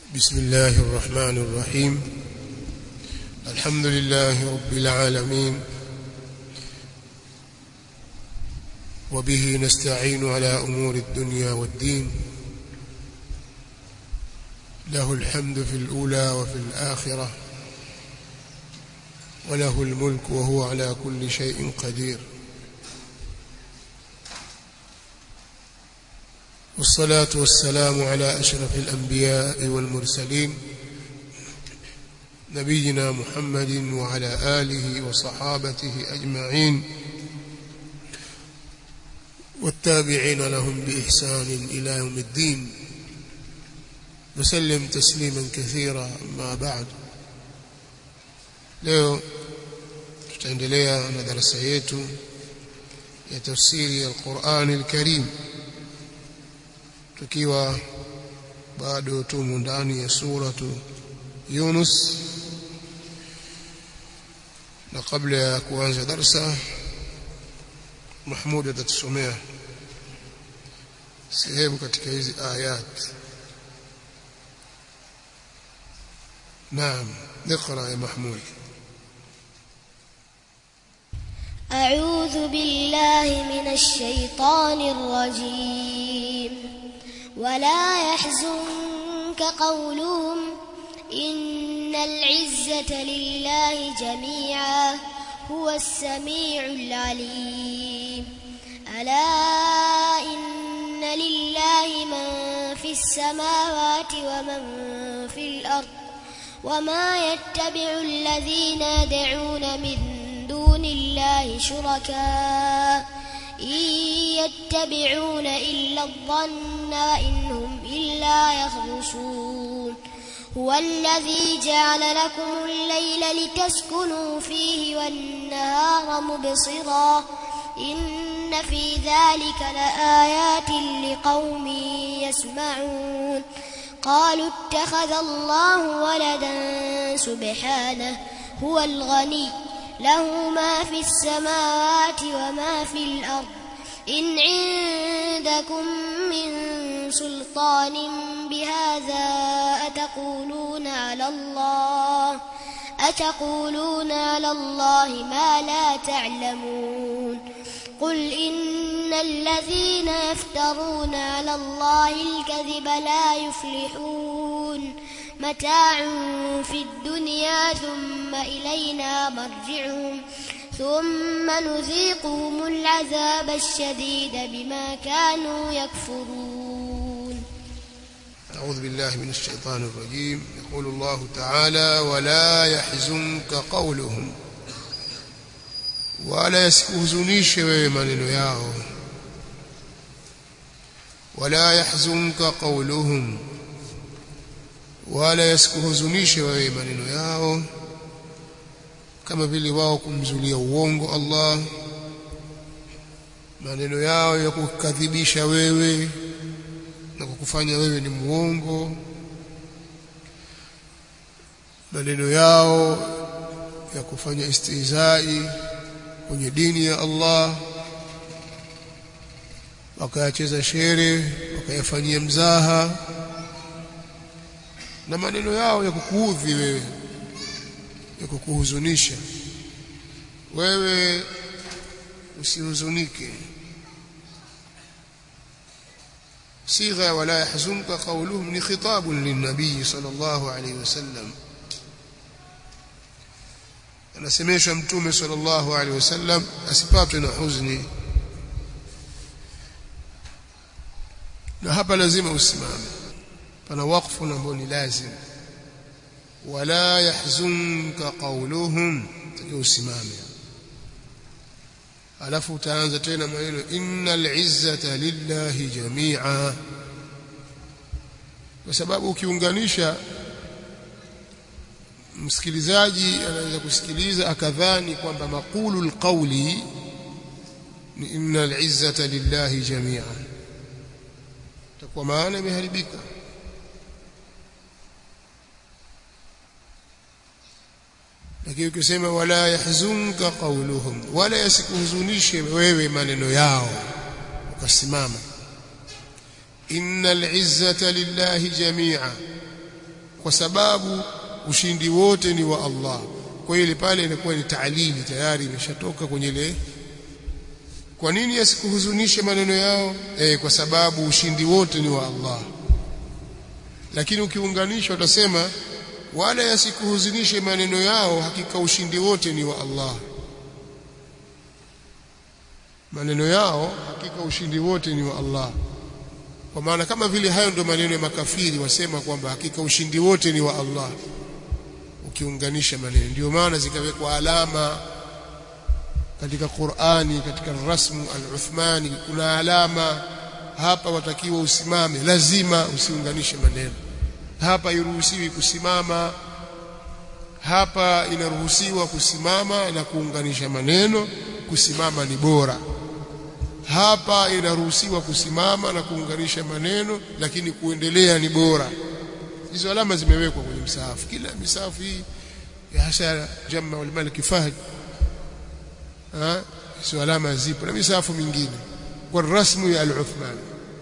بسم الله الرحمن الرحيم الحمد لله رب العالمين وبه نستعين على أمور الدنيا والدين له الحمد في الأولى وفي الآخرة وله الملك وهو على كل شيء قدير والصلاة والسلام على أشرف الأنبياء والمرسلين نبينا محمد وعلى آله وصحابته أجمعين والتابعين لهم بإحسان إلى يوم الدين وسلم تسليما كثيرا أما بعد leo tutaendelea na darasa yetu ya tafsiri ya Qur'an al-Karim tukiwa bado tumo ndani ya suratu Yunus na kabla ya kuanza darasa Mahmud atatusomea sehemu katika hizi ayat naam اقرا يا محمود أعوذ بالله من الشيطان الرجيم ولا يحزنك قولهم إن العزة لله جميعا هو السميع العليم ألا إن لله من في السماوات ومن في الأرض وما يتبع الذين يدعون من دون الله شركاء إن يتبعون إلا الظن وإنهم إلا يخرصون هو الذي جعل لكم الليل لتسكنوا فيه والنهار مبصرا إن في ذلك لآيات لقوم يسمعون قالوا اتخذ الله ولدا سبحانه هو الغني له ما في السماوات وما في الأرض إن عندكم من سلطان بهذا أتقولون على الله أتقولون على الله ما لا تعلمون قل إن الذين يفترون على الله الكذب لا يفلحون متاع في الدنيا ثم إلينا مرجعهم ثم نذيقهم العذاب الشديد بما كانوا يكفرون أعوذ بالله من الشيطان الرجيم يقول الله تعالى ولا يحزنك قولهم wala yasikuhuzunishe wewe maneno yao wala yahzunka qawluhum wala yasikuhuzunishe wewe maneno yao kama vile wao kumzulia uongo Allah maneno yao ya kukadhibisha wewe na kukufanya wewe ni muongo maneno yao ya kufanya istihzai kwenye dini ya Allah wakayacheza shere wakayafanyia mzaha na maneno yao ya kukuudhi wewe ya kukuhuzunisha wewe usihuzunike صيغه ولا يحزنك قولهم ni khitab lin-nabii sallallahu alayhi wasallam anasemeshwa mtume sallallahu alaihi wasallam asipatwe na huzuni na hapa lazima usimame pana wakfu ambao ni lazim wala yahzunka qawluhum takiwa usimame alafu utaanza tena maneno innal izzata lillahi jami'a kwa sababu ukiunganisha msikilizaji anaweza kusikiliza akadhani kwamba maqulu alqawli ni inna al'izzata lillahi jami'an takuwa maana imeharibika lakini ukisema wala yahzunka qawluhum wala yasikuhuzunishe wewe maneno yao ukasimama innal izzata lillahi jami'a kwa sababu ushindi wote ni wa Allah kwa hiyo ile pale inakuwa ni taalili tayari imeshatoka kwenye ile kwa nini yasikuhuzunishe maneno yao eh kwa sababu ushindi wote ni wa Allah lakini ukiunganisha utasema wala yasikuhuzunishe maneno yao hakika ushindi wote ni wa Allah maneno yao hakika ushindi wote ni wa Allah kwa maana kama vile hayo ndio maneno ya makafiri wasema kwamba hakika ushindi wote ni wa Allah ukiunganisha maneno ndio maana zikawekwa alama katika Qur'ani katika rasmu al-Uthmani kuna alama hapa watakiwa usimame lazima usiunganishe maneno hapa iruhusiwi kusimama hapa inaruhusiwa kusimama na kuunganisha maneno kusimama ni bora hapa inaruhusiwa kusimama na kuunganisha maneno lakini kuendelea ni bora hizo alama zimewekwa kwenye msahafu kila misahafu hii ya hasa jamma wal malik fahd ha hizo alama zipo na misahafu mingine kwa rasmu ya al-Uthman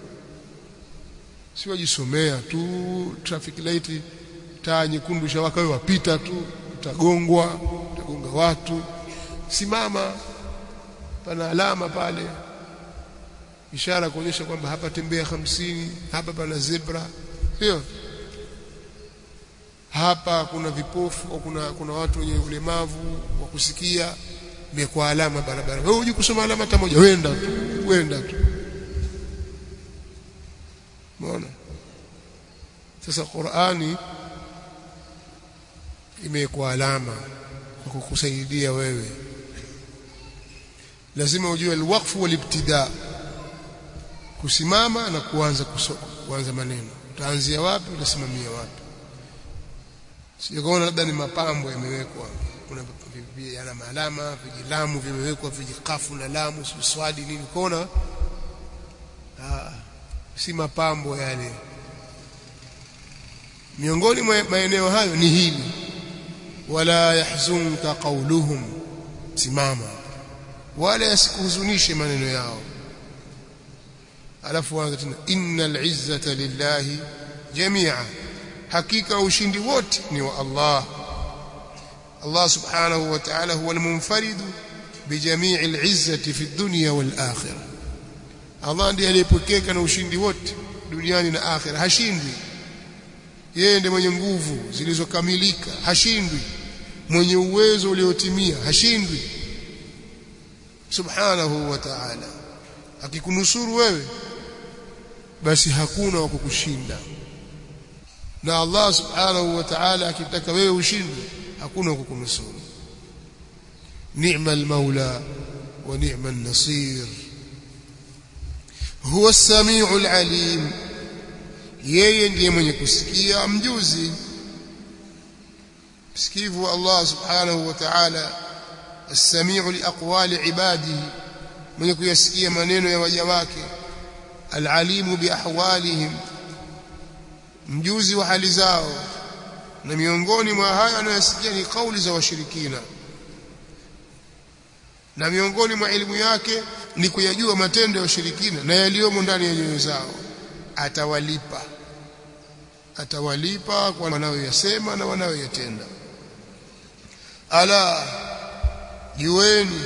si wajisomea tu traffic light taa nyekundu shawaka wewe wapita tu utagongwa utagonga watu simama pana alama pale ishara kuonyesha kwamba hapa tembea hamsini hapa pana zebra sio hapa kuna vipofu au kuna kuna watu wenye ulemavu wa kusikia imekuwa alama barabara wewe hujui kusoma alama hata moja wenda tu wenda tu umeona sasa Qur'ani imekuwa alama kwa kukusaidia wewe lazima ujue alwaqfu walibtida kusimama na kuanza kuanza maneno utaanzia wapi utasimamia wapi sijaona labda ni mapambo yamewekwa kuna yana maalama vijilamu vimewekwa vijikafu na lamu swadi nini kona ah si mapambo yale miongoni mwa maeneo hayo ni hili wala yahzunka qawluhum simama wala yasikuhuzunishe maneno yao alafu anza tena innal izzata lillahi jami'a hakika ushindi wote ni wa Allah Allah subhanahu wa ta'ala huwa al-munfarid bijamii al-izzati fi dunya wal akhirah Allah ndiye aliyepokeka na ushindi wote duniani na akhira hashindwi yeye ndiye mwenye nguvu zilizokamilika hashindwi mwenye uwezo uliotimia hashindwi subhanahu wa ta'ala akikunusuru wewe basi hakuna wa kukushinda na Allah subhanahu wa ta'ala akitaka wewe ushindwe hakuna wa kukunusuru ni'ma al-maula wa ni'ma an-nasir huwa as-sami'u al-alim yeye ndiye mwenye kusikia mjuzi msikivu wa Allah subhanahu wa ta'ala as-sami'u liaqwali ibadihi mwenye kuyasikia maneno ya waja wake al-alimu biahwalihim mjuzi wa hali zao na miongoni mwa haya anayosikia ni kauli za washirikina na miongoni mwa elimu yake ni kuyajua matendo ya washirikina na yaliyomo ndani ya nyoyo zao atawalipa atawalipa kwa wanayoyasema na wanayoyatenda ala jueni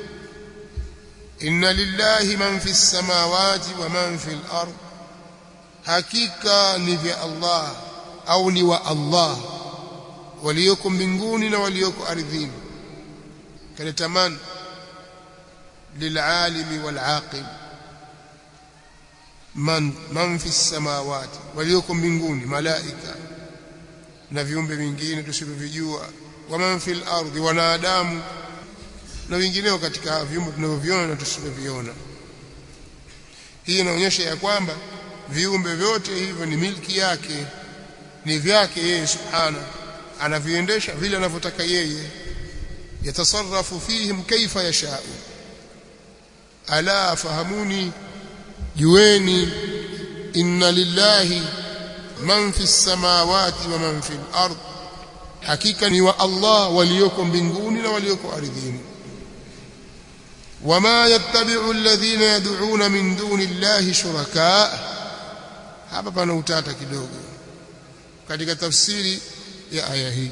inna lillahi man fi samawati wa man fi al-ard hakika ni vya Allah au ni wa Allah walioko mbinguni na walioko ardhini kaletaman lil'alimi wal-aqil man man fi samawati walioko mbinguni malaika na viumbe vingine tusivyojua wa man fil ardi wanadamu na wengineo katika viumbe tunavyoviona na tusivyoviona hii inaonyesha ya kwamba viumbe vyote hivyo ni milki yake ni vyake yeye subhana anaviendesha vile anavyotaka yeye yatasarrafu fihim kaifa yashau ala fahamuni jueni inna lillahi man fi samawati wa man fi al-ard hakika ni wa Allah walioko mbinguni na walioko ardhini wama yattabi'u alladhina yad'una min duni llahi shuraka hapa pana utata kidogo katika tafsiri ya aya hii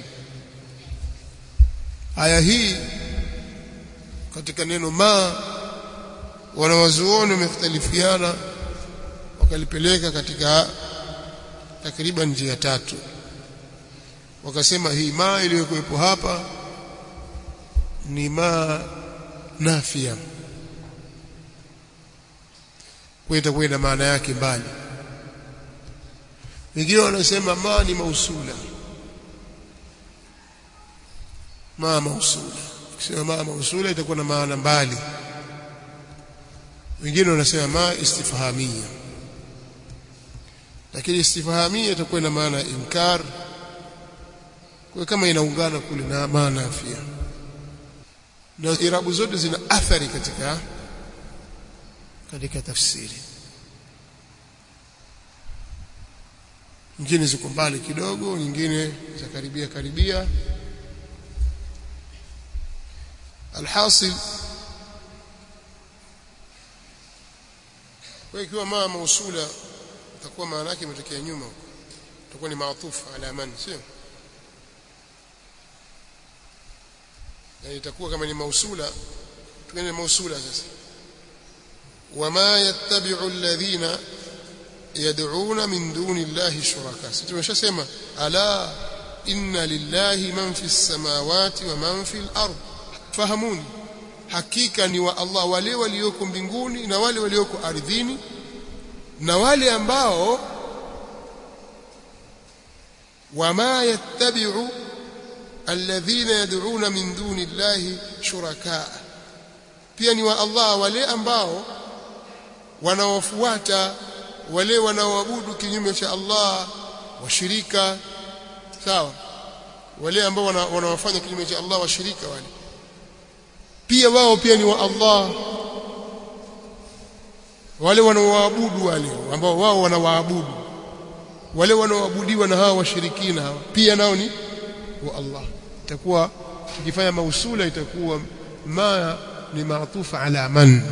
aya hii katika neno ma wanawazuoni wamekhtalifiana wakalipeleka katika takriban njia tatu wakasema hii ma iliyokuwepo hapa ni ma nafia kwa itakuwa ina maana yake mbali wengine wanasema ma ni mausula ma mausula ukisema ma mausula itakuwa na maana mbali wengine wanasema ma istifhamia lakini istifhamia itakuwa na maana inkar kwa kama inaungana kule na maana afia na irabu zote zina athari katika katika tafsiri nyingine ziko mbali kidogo nyingine za karibia karibia alhasil kwa ikiwa maa mausula itakuwa maana yake imetokea nyuma huko itakuwa ni maatufu ala man sio yani itakuwa kama ni mausula tukene mausula sasa wama yattabi'u alladhina yad'una min duni llahi shuraka sisi tumeshasema ala inna lillahi man fi samawati wa man fi al-ard fahamuni hakika ni wa Allah wale walioko mbinguni na wale walioko ardhini na wale ambao wama yattabi'u alladhina yad'una min duni llahi shuraka pia ni wa Allah wale ambao wanaofuata wale wanaoabudu kinyume cha Allah washirika sawa wale ambao wanawafanya kinyume cha Allah washirika wale pia wao pia ni wa Allah wale wanaoabudu wale ambao wao wanawaabudu wale wanaoabudiwa na hawa washirikina hawa pia nao ni wa Allah itakuwa tukifanya mausula itakuwa ma ni maatufa ala man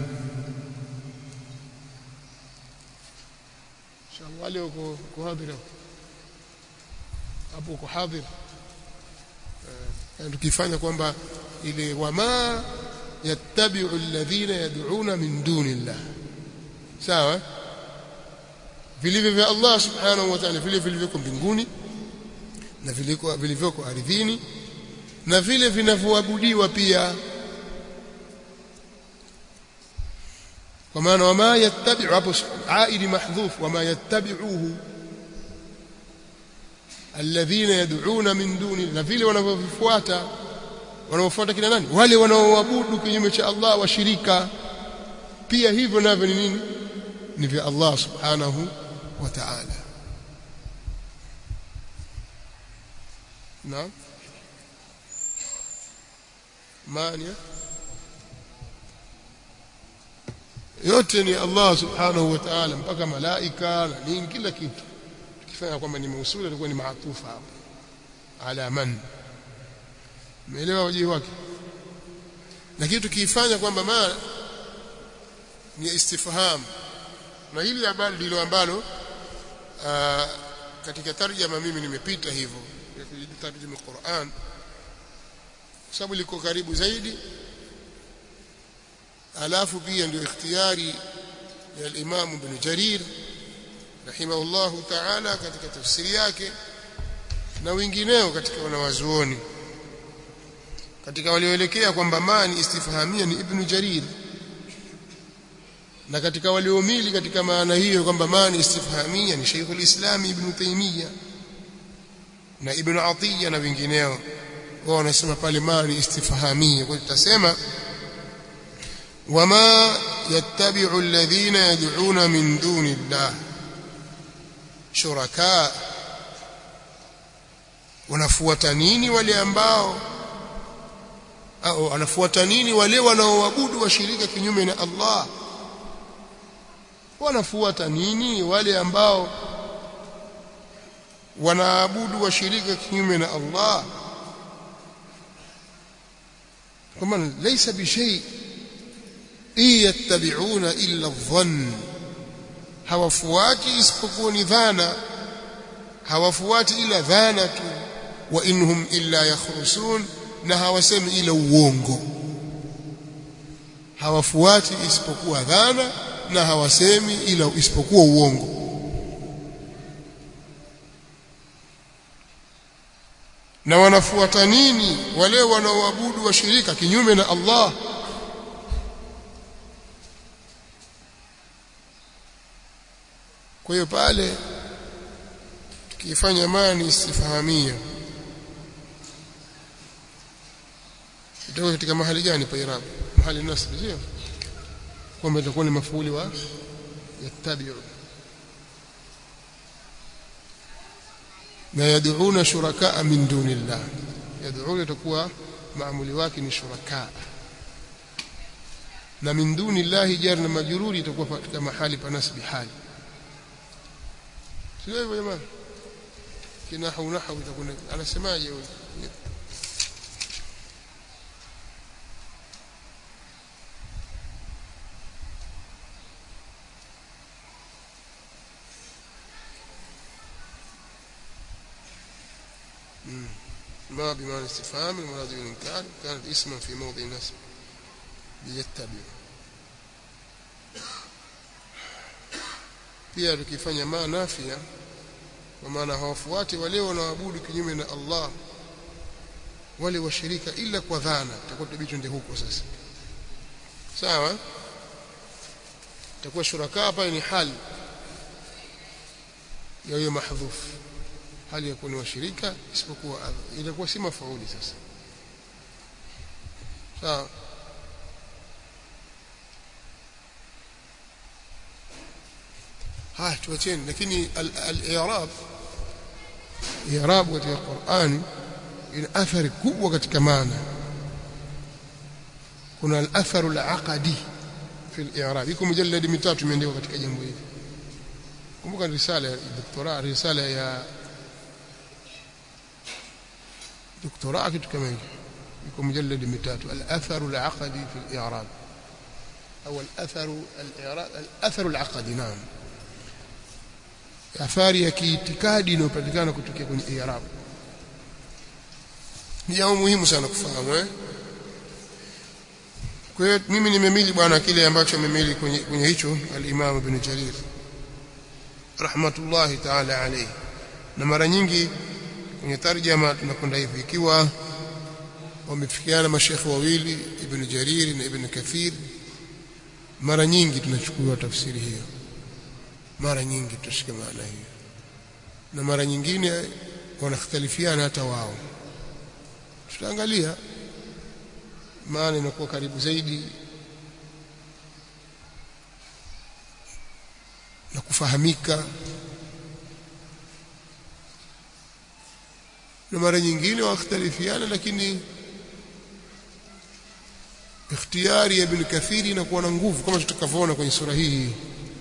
inshallah wale uko kuhadhira hapo uko hadhir tukifanya kwamba ile wama yattabi'u alladhina yad'una min duni Allah sawa vilivyo vya Allah subhanahu wa ta'ala vile vilivyoko mbinguni na viliko vilivyoko ardhini na vile vinavyoabudiwa pia kwa maana wama yattabi'u hapo aidi mahdhuf wama yattabi'uhu alladhina yad'una min duni na vile wanavyovifuata wanaofuata kina nani wale wanaoabudu kinyume cha Allah washirika pia hivyo navyo ni nini ni vya Allah subhanahu wa ta'ala naam mania yote ni Allah subhanahu wa ta'ala mpaka malaika na nini kila kitu tukifanya kwamba ni mausula itakuwa ni maatufa hapo ala man umeelewa wajihi wake lakini tukiifanya kwamba ma ni istifham na hili habari ndilo ambalo katika tarjama mimi nimepita hivyo tarjuma Qur'an sababu liko karibu zaidi alafu pia ndio ikhtiyari ya al-Imam Ibn Jarir rahimahullahu ta'ala katika tafsiri yake na wengineo katika wanawazuoni katika walioelekea kwamba mani istifhamia ni Ibn Jarir na katika waliomili katika maana hiyo kwamba mani istifhamia ni Sheikh al-Islam Ibn Taymiyyah na Ibn Atiyya na wengineo wao wanasema pale mani istifhamia kwa tutasema wama yattabi'u alladhina yad'una min duni Allah shuraka wanafuata nini wale ambao au wanafuata nini wale wanaoabudu washirika kinyume na Allah wanafuata nini wale ambao wanaabudu washirika kinyume na Allah kama laysa bishay yattabi'una illa dhann hawafuati isipokuwa ni dhana hawafuati ila dhana tu wa inhum illa yakhrusun na hawasemi ila uongo hawafuati isipokuwa dhana na hawasemi ila isipokuwa uongo na wanafuata nini wale wanaoabudu washirika kinyume na Allah kwa hiyo pale tukifanya mani istifahamia itakuwa katika mahali gani pa irab mahali nasb sio kwamba itakuwa ni mafuuli wa yattabi'u na yad'una shurakaa min dunillah yad'una itakuwa maamuli wake ni shurakaa na min dunillahi jar na majruri itakuwa katika mahali pa nasbi hali sio hivyo jamani kinahu nahu itakuwa anasemaje huyo ما بمعنى استفهام المراد بالإنكار كانت اسما في موضع نسب ليتبع pia tukifanya ma nafia kwa maana hawafuati wale wanaoabudu kinyume na Allah wale washirika ila kwa dhana tutakuwa tubicho ndio huko sasa sawa takuwa shuraka hapa ni hali ya hiyo mahdhuf hali ya kuwa ni washirika isipokuwa inakuwa si mafauli sasa sawa haya tuacheni lakini al-i'rab i'rab katika Qur'ani ina athari kubwa katika maana kuna al-atharu al-aqdi fi al-i'rab iko mujalladi mitatu imeandikwa katika jambo hili kumbuka risala ya doktora risala ya دكتوراه kitu kama hicho iko mujallad mitatu al-athar al-aqdi fi al-i'rab au al-athar al-i'rab al-athar al-aqdi naam athari ya kiitikadi inayopatikana kutokea kwenye i'rab ni jambo muhimu sana kufahamu eh kwa hiyo mimi nimemili bwana kile ambacho amemili kwenye, kwenye hicho al-Imam Ibn Jarir rahmatullahi ta'ala alayhi na mara nyingi kwenye tarjama tunakwenda hivi ikiwa wamefikiana mashekhe wawili ibn Jarir na ibn Kathir mara nyingi tunachukua tafsiri hiyo mara nyingi tutashika maana hiyo na mara nyingine wanakhtalifiana hata wao tutaangalia maana inakuwa karibu zaidi na kufahamika na mara nyingine wakhtalifiana lakini ikhtiyari ya ibn kathiri inakuwa na nguvu kama tutakavyoona kwenye sura hii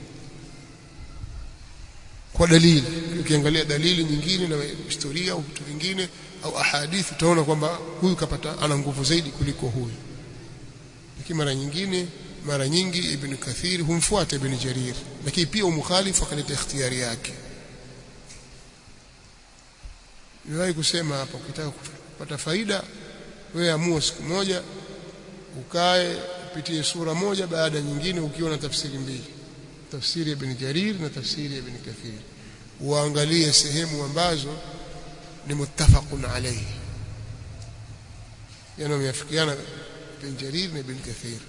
kwa dalili ukiangalia dalili nyingine na historia au vitu vingine au ahadithi utaona kwamba huyu kapata ana nguvu zaidi kuliko huyu lakini mara nyingine mara nyingi ibn kathir humfuata ibn jarir lakini pia umukhalifu akaleta ikhtiyari yake niwahi kusema hapa ukitaka kupata faida wewe amua siku moja ukae upitie sura moja baada nyingine ukiwa na tafsiri mbili tafsiri ya ibn jarir na tafsiri ya ibn kathir uangalie sehemu ambazo ni muttafaqun alayhi yani wameafikiana ibn jarir na ibn kathir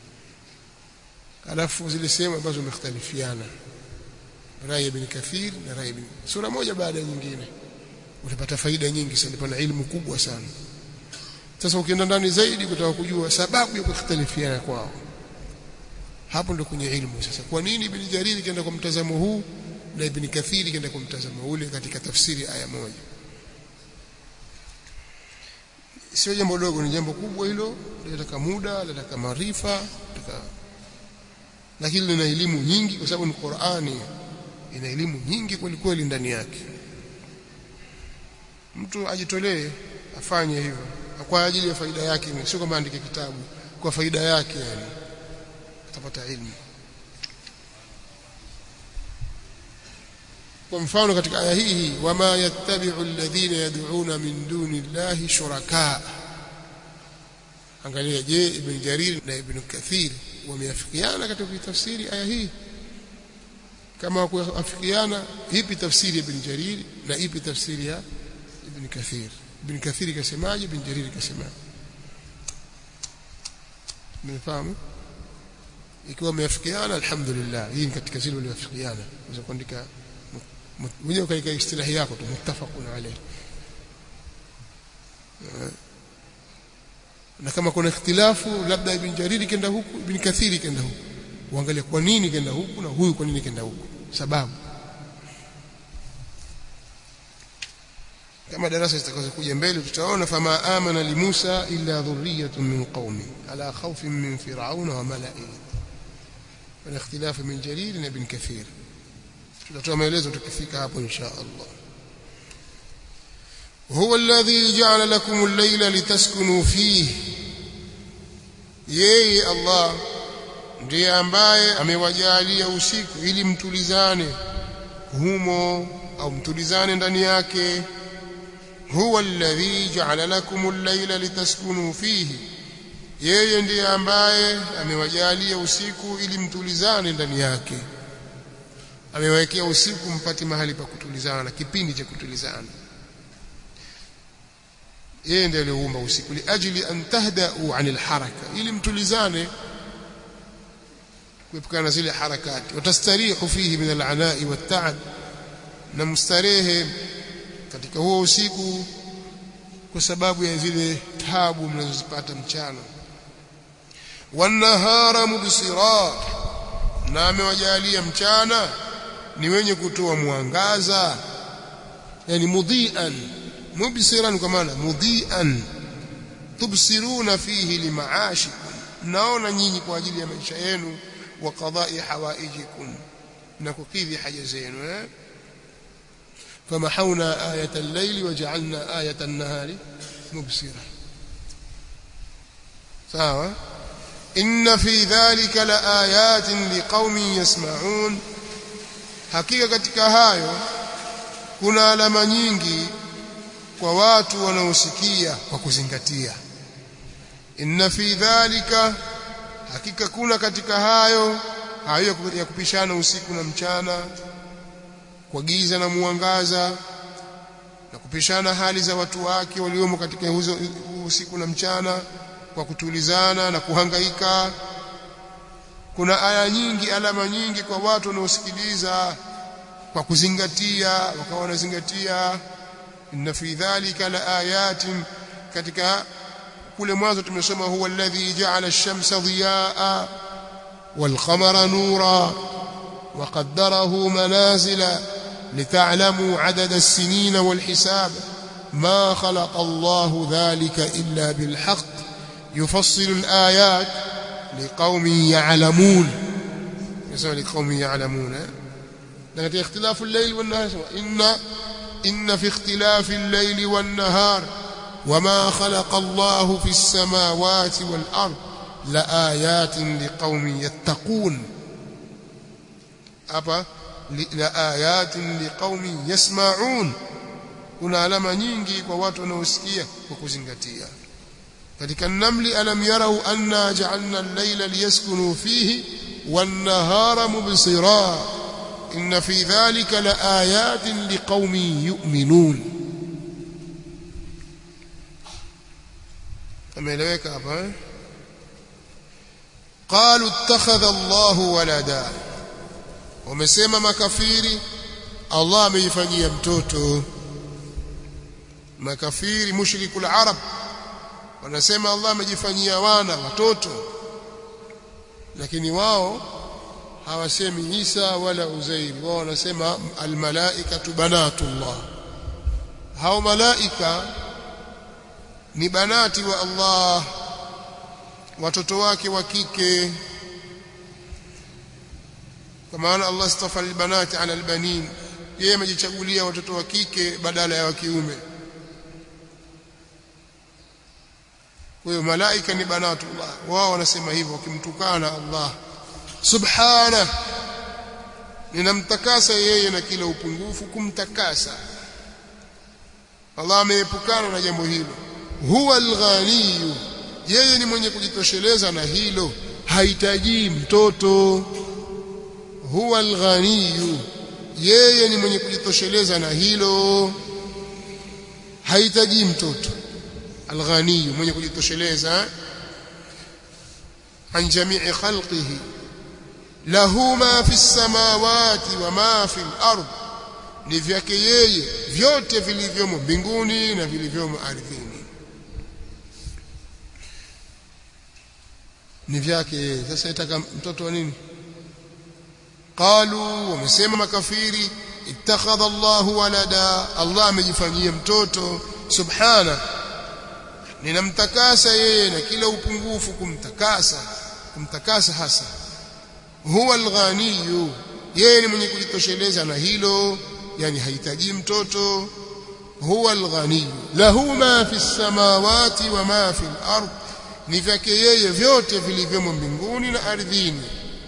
alafu zile sehemu ambazo wamekhtalifiana rai ibn kathir na rai ibn sura moja baada ya nyingine utapata faida nyingi sana pana ilmu kubwa sana sasa ukienda ndani zaidi kutaka kujua sababu ya kukhtalifiana kwao hapo ndo kwenye ilmu sasa kwa nini ibn jarir kaenda kwa mtazamo huu na ibn kathir kaenda kwa mtazamo ule katika tafsiri aya moja sio jambo dogo ni jambo kubwa hilo linataka muda linataka maarifa linataka lakini lina elimu nyingi kwa sababu ni Qur'ani ina elimu nyingi kweli kweli ndani yake mtu ajitolee afanye hivyo kwa ajili ya faida yake sio kama andike kitabu kwa faida yake yani atapata elimu kwa mfano katika aya hii wama yattabi'u alladhina yad'una min duni llahi shuraka angalia je ibn jarir na ibn kathir wameafikiana katika kutafsiri aya hii kama kuafikiana ipi tafsiri ya ibn jarir na ipi tafsiri ya ibn kathir ibn kathir kasemaje ibn jarir kasemaje mmefahamu ikiwa wameafikiana alhamdulillah hii ni katika zile walioafikiana unaweza kuandika mwenyewe katika istilahi yako tu muttafaqun alayh na kama kuna ikhtilafu labda ibn jariri kenda huku ibn kathiri kenda huku uangalie kwa nini kenda huku na huyu kwa nini kenda huku sababu kama darasa zitakazokuja mbele tutaona fama amana li Musa illa dhurriyyatun min qaumi ala khawfin min fir'auna wa mala'ihi wala ikhtilaf min jarir na ibn kathir tutatoa maelezo tukifika hapo insha Allah huwa alladhi ja'ala lakum al-layla litaskunu fihi yeye Allah ndiye ambaye amewajalia usiku ili mtulizane humo au mtulizane ndani yake huwa alladhi ja'ala lakum al-layla litaskunu fihi yeye ndiye ambaye amewajalia usiku ili mtulizane ndani yake amewekea usiku mpate mahali pa kutulizana kipindi cha kutulizana yeye ndiye aliumba usiku liajili an tahdau anil haraka ili mtulizane kuepukana zile harakati watastarihu fihi min al'anai wat-ta'ab na mstarehe katika huo usiku kwa sababu ya zile tabu mnazozipata mchana wanahara mubsira na amewajalia mchana ni wenye kutoa mwangaza yani mudhian mubsiran kwa maana mudhian tubsiruna fihi limaashikum naona nyinyi kwa ajili ya maisha yenu wa qada'i hawaijikum na kukidhi haja zenu eh فمحونا آية الليل وجعلنا آية النهار مبصرة سواء إن في ذلك لآيات لقوم يسمعون hakika katika hayo kuna alama nyingi kwa watu wanaosikia kwa kuzingatia inna fi dhalika hakika kuna katika hayo hayo ya kupishana usiku na mchana kwa giza na mwangaza na kupishana hali za watu wake waliomo katika huzo usiku na mchana kwa kutulizana na kuhangaika kuna aya nyingi alama nyingi kwa watu wanaosikiliza kwa kuzingatia wakawa wanazingatia inna fi dhalika la ayatin katika kule mwanzo tumesoma huwa alladhi ja'ala ash-shamsa dhiyaa wal qamara nura wa qaddarahu manazila لتعلموا عدد السنين والحساب ما خلق الله ذلك إلا بالحق يفصل الآيات لقوم يعلمون يسمى لقوم يعلمون لكن اختلاف الليل والنهار إن, إن في اختلاف الليل والنهار وما خلق الله في السماوات والأرض لآيات لقوم يتقون أبا لآيات لقوم يسمعون kuna alama nyingi kwa watu wanaosikia kwa kuzingatia katika namli alam yarau anna ja'alna al-layla liyaskunu fihi wan-nahara mubsira inna fi dhalika laayatin liqaumin yu'minun ameeleweka hapa eh qalu ittakhadha Allahu walada wamesema makafiri Allah ameifanyia mtoto makafiri mushrikul arab wanasema Allah amejifanyia wana watoto lakini wao hawasemi Isa wala Uzairi wao wanasema almalaikatu banatullah hao malaika ni banati wa Allah watoto wake wa kike kwa maana Allah istafa albanati ala albanin yeye amejichagulia watoto wa kike badala ya wa kiume kwa hiyo malaika ni banatullah wao wanasema hivyo wakimtukana Allah subhana ninamtakasa yeye na kila upungufu kumtakasa Allah ameepukana na jambo hilo huwa alghaniyu yeye ni mwenye kujitosheleza na hilo hahitaji mtoto huwa alghaniyu yeye ni mwenye kujitosheleza na hilo hahitaji mtoto alghaniyu mwenye kujitosheleza an jamii khalqihi lahu ma fi samawati wa ma fi al-ard ni vyake yeye vyote vilivyomo mbinguni na vilivyomo ardhini ni vyake yeye sasa itaka mtoto wa nini qalu wamesema makafiri ittakhadha Allah walada Allah amejifanyia mtoto subhana ninamtakasa yeye na kila upungufu kumtakasa kumtakasa hasa huwa alghaniyu yeye ni mwenye kujitosheleza na hilo yani hahitaji mtoto huwa alghaniyu lahu ma fi samawati wa ma fi al-ard ni vyake yeye vyote vilivyomo mbinguni na ardhini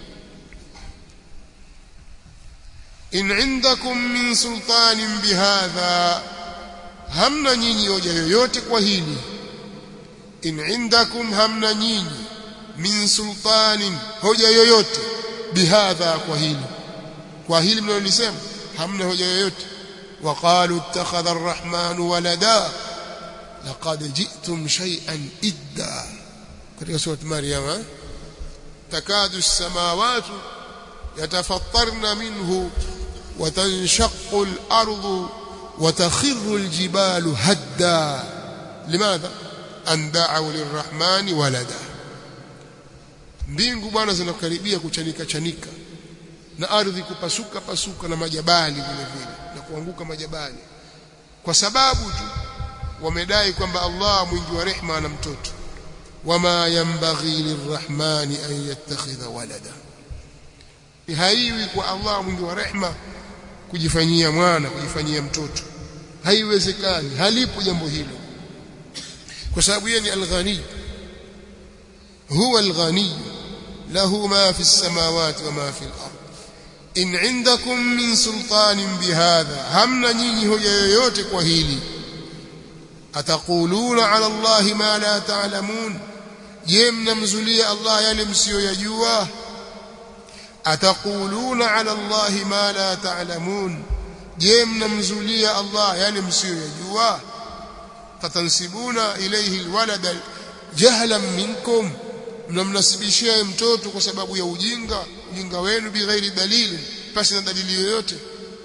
in indakum min sultanin bihadha hamna nyinyi hoja yoyote kwa hili in indakum hamna nyinyi min sultanin hoja yoyote bihadha kwa hili kwa hili mnalolisema hamna hoja yoyote وقالوا اتخذ الرحمن ولدا لقد جئتم شيئا إدا katika sura Maryam takadu as-samawati yatafattarna minhu wa tanshaqqu al-ardu wa takhirru al-jibalu hadda limadha an da'u lirrahmani walada mbingu bwana zinakaribia kuchanika chanika na ardhi kupasuka pasuka na majabali vile vile na kuanguka majabali kwa sababu tu wamedai kwamba Allah mwingi wa rehma ana mtoto wama yanbaghi lirrahmani an yattakhidha walada haiwi kwa Allah mwingi wa rehma kujifanyia mwana kujifanyia mtoto haiwezekani halipo jambo hilo kwa sababu yeye ni al-ghani huwa al-ghani lahu ma fi as-samawati wa ma fi al-ard in indakum min sultanin bihadha hamna nyinyi hoja yoyote kwa hili ataquluna ala allahi ma la ta'lamun je mnamzulia allah yale msiyoyajua ataquluna ala allahi ma la ta'lamun je mnamzulia allah yale msiyoyajua fatansibuna ilayhi alwalada jahlan minkum mnamnasibishia mtoto kwa sababu ya ujinga ujinga wenu bighairi dalili pasi na dalili yoyote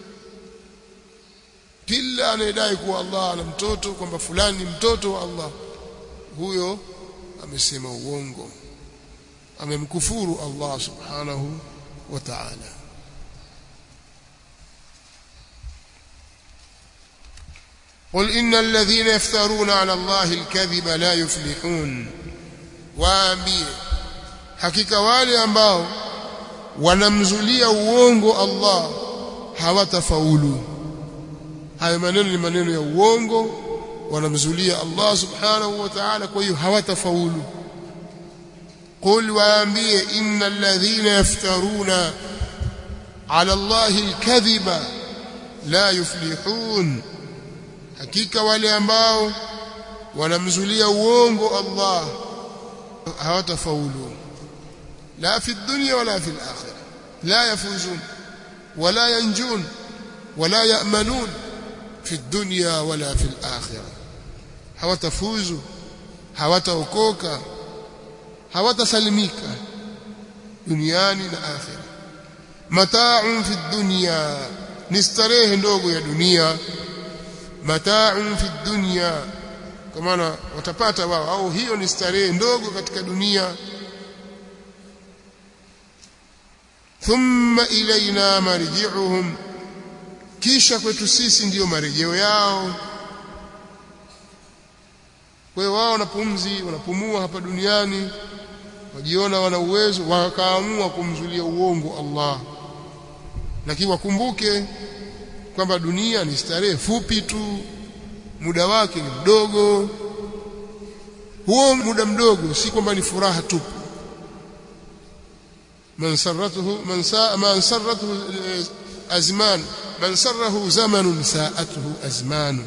kila anayedai kuwa Allah ana mtoto kwamba fulani ni mtoto wa Allah huyo amesema uongo amemkufuru Allah subhanahu wa ta'ala قل إن الذين يفترون على الله الكذب لا يفلحون waambie hakika wale ambao wanamzulia uongo Allah hawatafaulu hayo maneno ni maneno ya uongo wanamzulia Allah subhanahu wa ta'ala kwa hiyo hawatafaulu qul waambie innal ladhina yaftaruna ala Allahi alkadhiba la yuflihun hakika wale ambao wanamzulia uongo Allah hawatafaulu la fi dunya wala fi al-akhirah la yafuzun wala yanjun wala ya'manun fi dunya wala fi al-akhirah hawatafuzu hawataokoka hawatasalimika duniani na akhirah mata'un fi dunya ni starehe ndogo ya dunia mata'un fi dunya kwa maana watapata wao au hiyo ni starehe ndogo katika dunia thumma ilaina marji'uhum kisha kwetu sisi ndiyo marejeo yao kwa hiyo wao wanapumzi wanapumua hapa duniani wajiona wana uwezo wakaamua kumzulia uongo Allah lakini wakumbuke kwamba dunia ni starehe fupi tu muda wake ni mdogo huo muda mdogo si kwamba ni furaha tu man sarratuhu man saa man sarratuhu azman man sarrahu zamanun sa'atuhu azman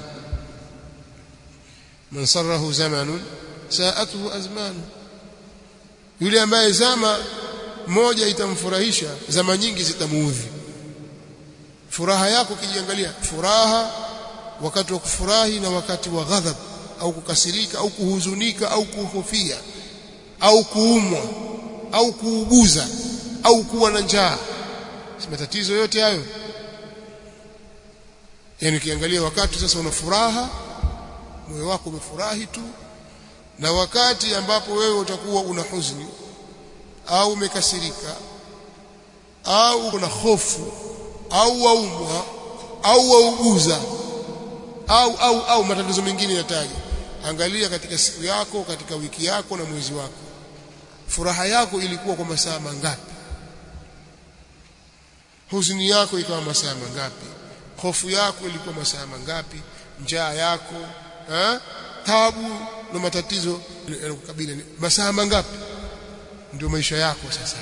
man sarrahu zamanun sa'atuhu azman yule ambaye zama moja itamfurahisha zama nyingi zitamuudhi furaha yako kijiangalia furaha wakati wa kufurahi na wakati wa ghadhab au kukasirika au kuhuzunika au kuhofia au kuumwa au kuuguza au kuwa na njaa si matatizo yote hayo yani ukiangalia wakati sasa una furaha moyo wako umefurahi tu na wakati ambapo wewe utakuwa una huzuni au umekasirika au una hofu au waumwa au wauguza au au au matatizo mengine yataja angalia katika siku yako katika wiki yako na mwezi wako furaha yako ilikuwa kwa masaa mangapi huzuni yako ikawa masaa mangapi hofu yako ilikuwa masaa mangapi njaa yako ha? tabu na matatizo yanakukabili masaa mangapi ndio maisha yako sasa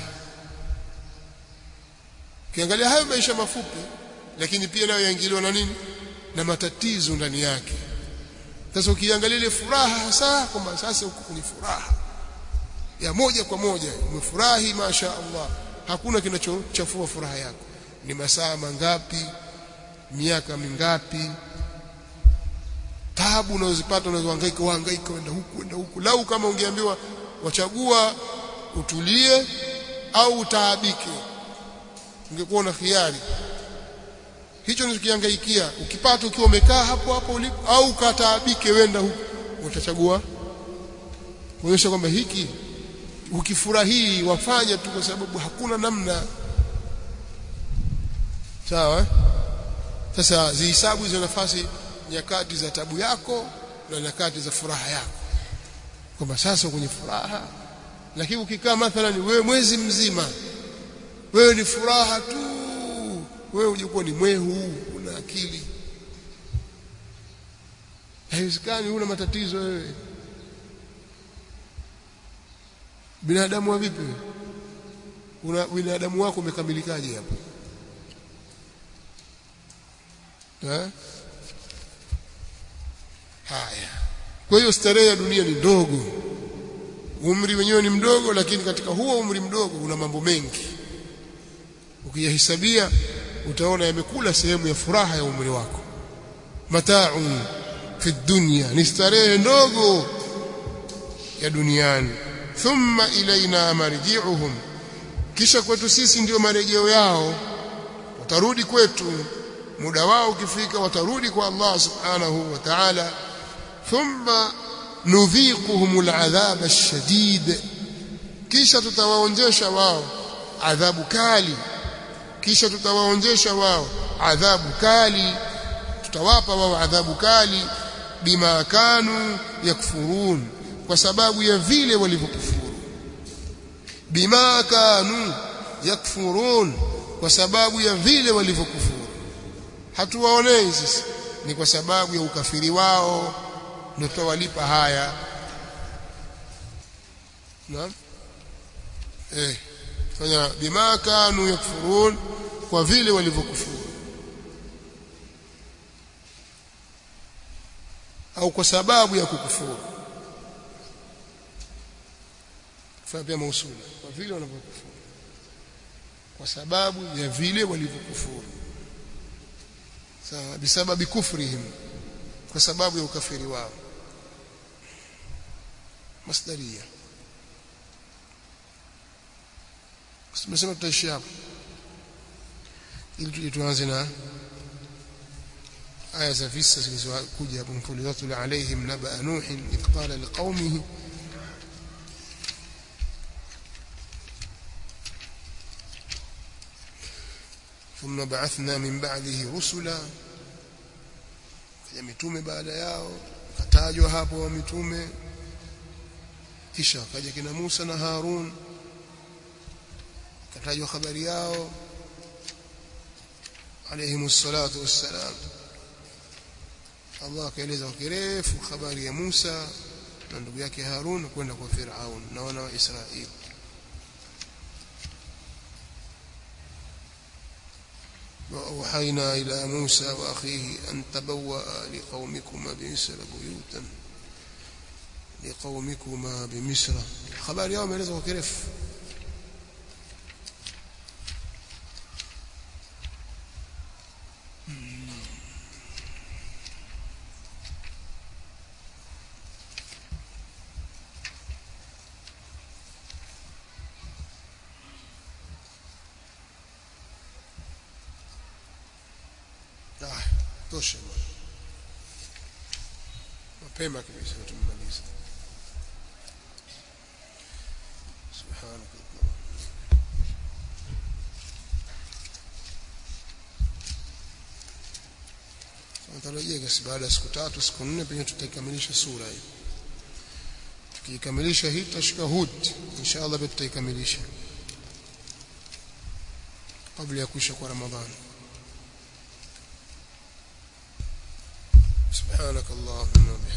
kiangalia hayo maisha mafupi lakini pia nayo yaingiliwa na nini na matatizo ndani yake sasa ukiangalia ile furaha hasa kwamba sasa uko kwenye furaha ya moja kwa moja umefurahi masha Allah hakuna kinachochafua furaha yako ni masaa mangapi miaka mingapi tabu unazozipata unazohangaika uhangaika wenda huku wenda huku lau kama ungeambiwa wachagua utulie au utaabike ungekuwa na khiari hicho unachokihangaikia ukipata ukiwa umekaa hapo hapo ulipo au ukataabike wenda huku utachagua kuonyesha kwamba hiki ukifurahii wafanya tu kwa sababu hakuna namna sawa sasa zihisabu hizo nafasi nyakati za tabu yako na nyakati za furaha yako kwamba sasa kwenye furaha lakini ukikaa mathalan wewe mwezi mzima wewe ni furaha tu wewe ujikuwa ni mwehu una akili haiwezekani una matatizo wewe binadamu wa vipi una binadamu wako umekamilikaje hapo eh haya kwa hiyo starehe ya dunia ni ndogo umri wenyewe ni mdogo lakini katika huo umri mdogo una mambo mengi ukiyahesabia utaona yamekula sehemu ya furaha ya umri wako mataun fi dunya ni starehe ndogo ya duniani thumma ilaina marji'uhum kisha kwetu sisi ndio marejeo yao watarudi kwetu muda wao ukifika watarudi kwa Allah subhanahu wa ta'ala thumma nudhiquhum al'adhab ash-shadid kisha tutawaonjesha wao adhabu kali kisha tutawaonjesha wao adhabu kali tutawapa wao adhabu kali bima kanu yakfurun kwa sababu ya vile walivyokufuru bima kanu yakfurun kwa sababu ya vile walivyokufuru hatuwaonei sisi ni kwa sababu ya ukafiri wao ndio tutawalipa haya naam eh fanya bima kanu yakfurun kwa vile walivyokufuru au kwa sababu ya kukufuru fanya pia mausuli kwa vile wanavyokufuru kwa sababu ya vile walivyokufuru sawa bisababi kufrihim kwa sababu ya ukafiri wao masdaria tumesema tutaishi hapo ili tuje tuanze na aya za visa zilizokuja hapo mfulizatu alaihim naba nuh idh qala liqaumihi ثم بعثنا من بعده رسلا kaja mitume baada yao katajwa hapo wa mitume kisha kaja kina Musa na Harun katajwa habari yao alayhimu salatu wassalam Allah akaeleza kwa kirefu habari ya Musa na ndugu yake Harun kwenda kwa Firaun na wana wa Israeli وأوحينا إلى موسى وأخيه أن تبوأ لقومكما بمصر بيوتا لقومكما بمصر خبر يوم يلزم كرف Ah, tosha bwana. Mapema kabisa tumemaliza. Subhanaka. Tunatarajia basi baada ya siku tatu siku nne pengine tutaikamilisha sura hii. Tukiikamilisha hii tutashika Hud inshallah pia tutaikamilisha kabla ya kuisha kwa Ramadhani. سبحانك اللهم وبحمدك